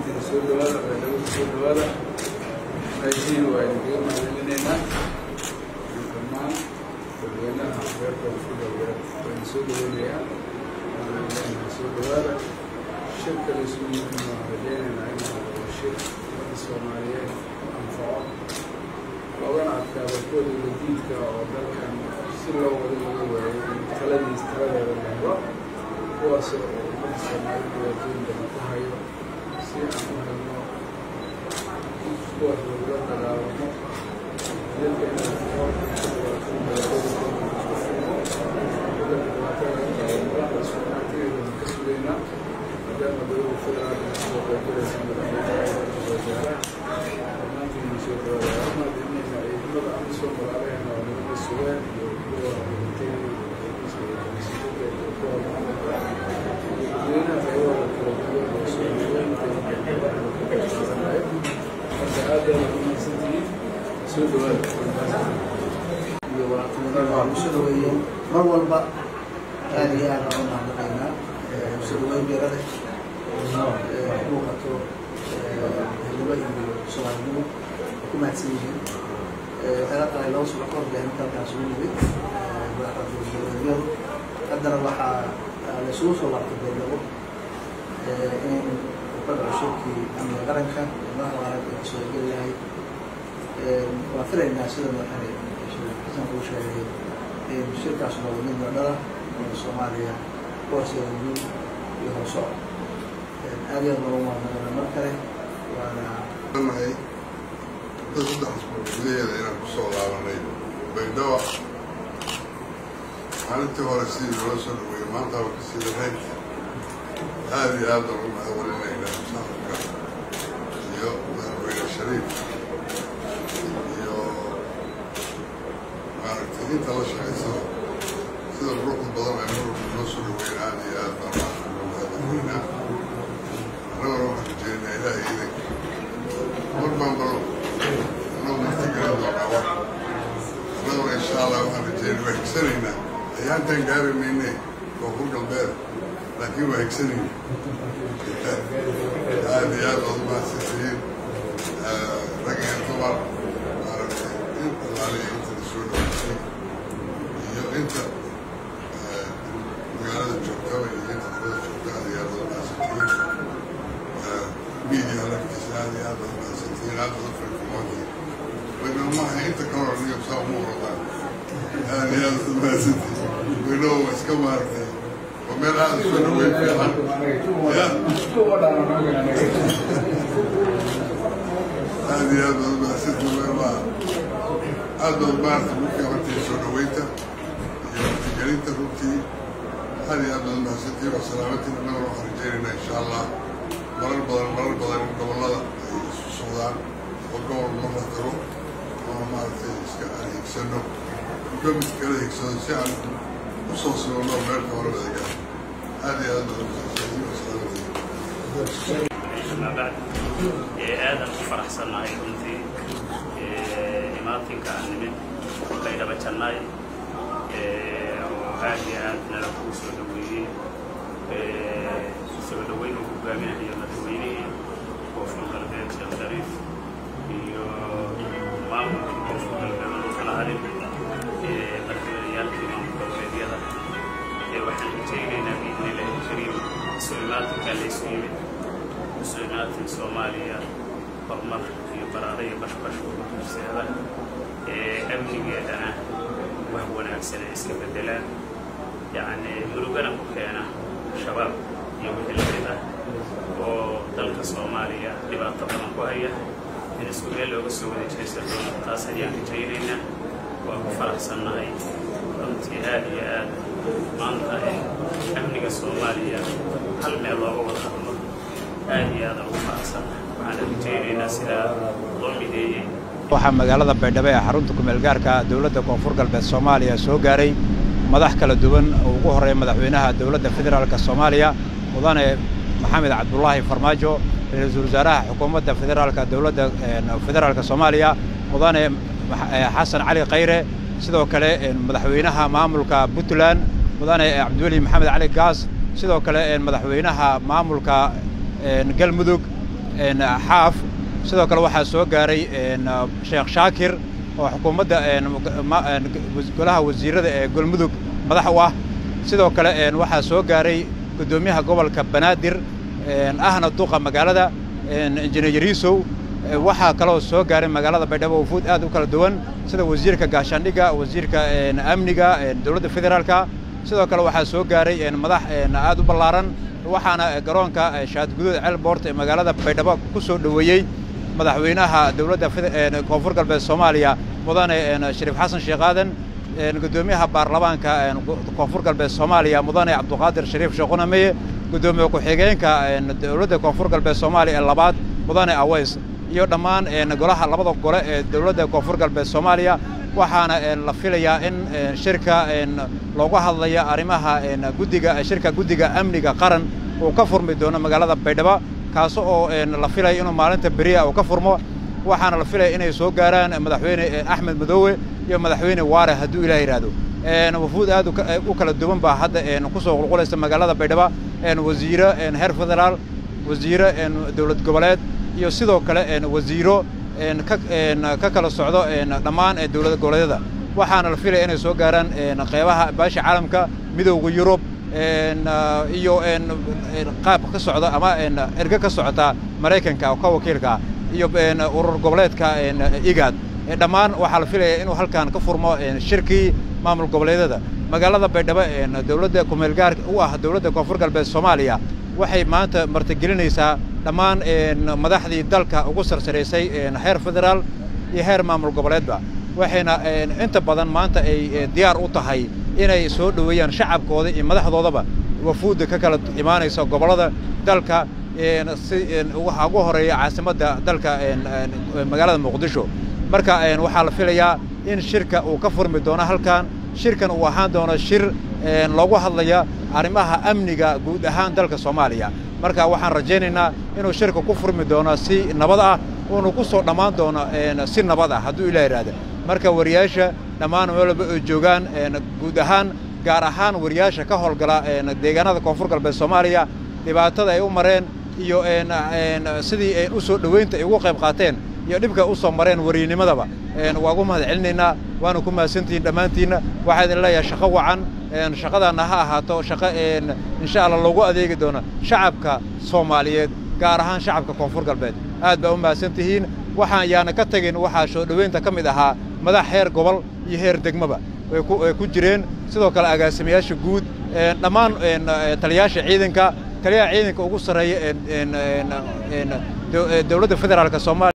dhammaantiin soo dhawaada beelagu soo dhawaada aysiin waa idinkaga mahadcelinaynaa dhammaan dadweynaha reer koonfur galbeed waan soo dhaweynayaa waan soo dhawaada shirka la isugu yimid waan rajaynaynaa inuu noqdo shir ummadda soomaaliyeed ku anfaco loogana adkaado kuwa dowladiidka oo dalkan si loo wada laga waayay in taladiis taladeeda la helo kuwaas oo ummadda soomaaliyed dhibaatooyin badan ku hayo si aan u helno kuwaas lagula dagaalamo dalka inuu furo ka sugaynaa maadaama dowladda federaalka soo qeybilaysa madaxweynaha wasaaraha dhammaantiin soo dhawaada mahadcelinayna ciidamada aan soo magaalahayna oo nagala sugaan iyo kuwa dhintay iyo kuwa dadweynaha qaybahooda kala duwan oo soo dhaweynta marka aad baad ugu mahadsantihiin soo dhawaada iyo walaaqtinimada waa lagu soo dhaweeyey mar walba aad iyo aad aan u mahadnaqaynaa soo dhaweyn beerada muuqato helnimo iyo soomaalinimo ku mahadsan yihiin waxayla tahay laba subax ka hor baan halkaas ugu nimid madaxda haddana waxaa laysugu soo laabtay beelabo in kubadda cusubkii amniga qaranka madaxda qaranka ee kasoo geli lahayd waan filaynaa sida madaxane xasan kuu sheegay in shirkaas noqdo mid madhala oo soomaaliya kuwaasee guud iyo hooso aad iyo aad loogu mahadnaqana mar kale waana nahay dad saddex asbuuc gudaheeda inaan kusoo laabanay baydhaba maalintii hore sidii loo soo dhaweeyey maanta waa kasii darayd aad iyo aad baan ugu mahadcelinaynaa musaafarka iyo madaxweyne shariif iyo maaragtay inta la shaqaysada sida quruxda badan ay mar walba noo soo dhaweyn aad iyo aad baan ugu mahadcelinaynaa annaguna waxaan rajeynayaa ilaahay idinka mar baan baro annagu martigelin doonaa wax annaguna insha allah waxaan rajeynaya waa higsanaynaa ayaantaan gaari mayne koonfur galbeed laakiin waa higsanayna aad iyo aad baad umahadsantihiin rag iyo dumar maaragtay in allaaliya inta la soo dhaweysay iyo inta magaalada joogtaba iyo inta dibada joogta aad iyo aad baad umahadsantihiin media laftiisa aad iyo aad baad umahadsantihiin aad baad ufirfirmoontihiin waynamaha inta ka hor niyo saa uma orodaan aad iyo aad baad umahadsantihiin waynow iska maaragtay waa meel aad soo dhaweyn fiican ya aad iyo aad baad umahadsantihiin waymaa aad baad maaragtay ugu fiicantihiin soo dhaweynta iyo martigelinta runtii aad iyo aad baad umahadsantihiin waa salaamantiin annaguna waxaan rajeynaynaa insha allah marar badan marar badan in gobollada ay isu socdaan oo gobol mar la tago oo maaragtay iska aan higsano midba mid kala higsado si aan u soo sibanno meelka hore wadagaa aad iyo aad baad umahadsantihiin waa salaamantiin ما بعد آدم فرح سناي كنتي إماتين كان من بين بتشناي وهذه آدنا لكو سودوي سودوي وقامين هي مدويني وفي الغربية شريف iyo maamulka koonfur galbeed oo kala harin madaxweyneyaalkii maamul galbeedyada waxaan rajaynaynaa biidnillahi kariim sulimaatinka laysu yimid مسؤوليات سوماليا horumar iyo baraare iyo bashbash ugu horseeda amnigeedana wax wanaagsan ay iska bedelaan yacni murugana ku keena shabaab iyo wixii la mid ah oo dalka soomaaliya dhibaato badan ku haya in isku meel looga soo wada jeesan doono taas ayaan rajaynaynaa waa ku faraxsannahay runtii aad iyo aad maanta in amniga soomaaliya hal meel looga wada hadlo aad iyo aad ugu faraxsan waxaan rajaynaynaa sidaa loo mideeyey waxaa magaalada baydhabo ee xarunta kumeelgaarka dowladda koonfur galbeed soomaaliya soo gaaray madax kala duwan oo ugu horreeya madaxweynaha dowladda federaalka soomaaliya mudane maxamed cabdulaahi farmaajo ra-iisul wasaaraha xukuumadda federaalka dowladda federaalka soomaaliya mudane xasan cali khayre sidoo kale madaxweynaha maamulka puntland mudane cabdiweli maxamed cali gaas sidoo kale madaxweynaha maamulka galmudug xaaf sidoo kale waxaa soo gaaray sheekh shaakir oo xukuumadda golaha wasiirada ee galmudug madax u ah sidoo kale waxaa soo gaaray guddoomiyaha gobolka banaadir ahna duqa magaalada injineer yariisow waxaa kaloo soo gaaray magaalada baydhabo wufuud aad u kala duwan sida wasiirka gaashaandhigga wasiirka amniga dowladda federaalka sidoo kale waxaa soo gaaray madax aad u ballaaran waxaana garoonka shaadguduud ceelboort ee magaalada baydhabo ku soo dhoweeyey madaxweynaha dowladda koonfur galbeed soomaaliya mudane shariif xasan sheekh aadan guddoomiyaha baarlamaanka koonfur galbeed soomaaliya mudane cabduqaadir shariif sheekhunameye guddoomiye ku-xigeenka dowladda koonfur galbeed soomaaliya ee labaad mudane aweys iyo dhammaan golaha labada gole ee dowladda koonfur galbeed soomaaliya waxaana la filayaa in shirka looga hadlaya arrimaha guddiga shirka guddiga amniga qaran uu ka furmi doono magaalada baydhabo kaas oo la filaya inuu maalinta beriya uu ka furmo waxaana la filaya inay soo gaaraan madaxweyne axmed madoowe iyo madaxweyne waare hadduu ilaah yidhaahdo wafuud aad u kala duwan baa hadda ku soo qulqulaysa magaalada baydhabo wasiiro heer federaal wasiiro dowlad goboleed iyo sidoo kale wasiiro ka kala socdo dhammaan dowlad goboleedyada waxaana la filaya inay soo gaaraan qeybaha baasha caalamka midowda yurub iyo qaab ka socda ama erge ka socota maraykanka oo ka wakiilka iyo urur goboleedka igaad dhammaan waxaa la filaya inuu halkan ka furmo shirkii maamul goboleedyada magaalada baydhabo dowladda kumeelgaar u ah dowladda koonfur galbeed soomaaliya waxay maanta martigelinaysaa dhammaan madaxdii dalka ugu sarsaraysay heer federaal iyo heer maamul goboleedba waxayna inta badan maanta ay diyaar u tahay inay soo dhoweeyaan shacabkooda iyo madaxdoodaba wafuudda ka kala imaanaysa gobollada dalka si waxaa ugu horeeya caasimadda dalka magaalada muqdisho marka waxaa la filayaa in shirka uu ka furmi doono halkan shirkan uu ahaan doono shir loogu hadlaya arrimaha amniga guud ahaan dalka soomaaliya marka waxaan rajaynaynaa inuu shirka ku furmi doono si nabad ah uunu ku soo dhammaan doono si nabad ah hadduu ilaa yidhaahda marka wariyaasha dhammaan meel walba ay joogaan guud ahaan gaar ahaan wariyaasha ka howlgala deegaanada koonfur galbeed soomaaliya dhibaatada ay u mareen iyo sidii u soo dhoweynta ay ugu qayb qaateen iyo dhibka u soo mareen wariynimadaba waa ugu mahad celinaynaa waana ku mahadsantihiin dhammaantiinna waxaa idin leeyahay shaqo wacan shaqadaanna ha ahaato shaqo insha allah loogu adeegi doono shacabka soomaaliyeed gaar ahaan shacabka koonfur galbeed aad baa u mahadsan tihiin waxaan yaana ka tegin waxaa soo dhoweynta ka mid ahaa madax heer gobol iyo heer degmaba way ku jireen sidoo kale agaasimayaasha guud dhammaan taliyaasha ciidanka taliyaha ciidanka ugu sarreeya dowladda federaalka soomaaliya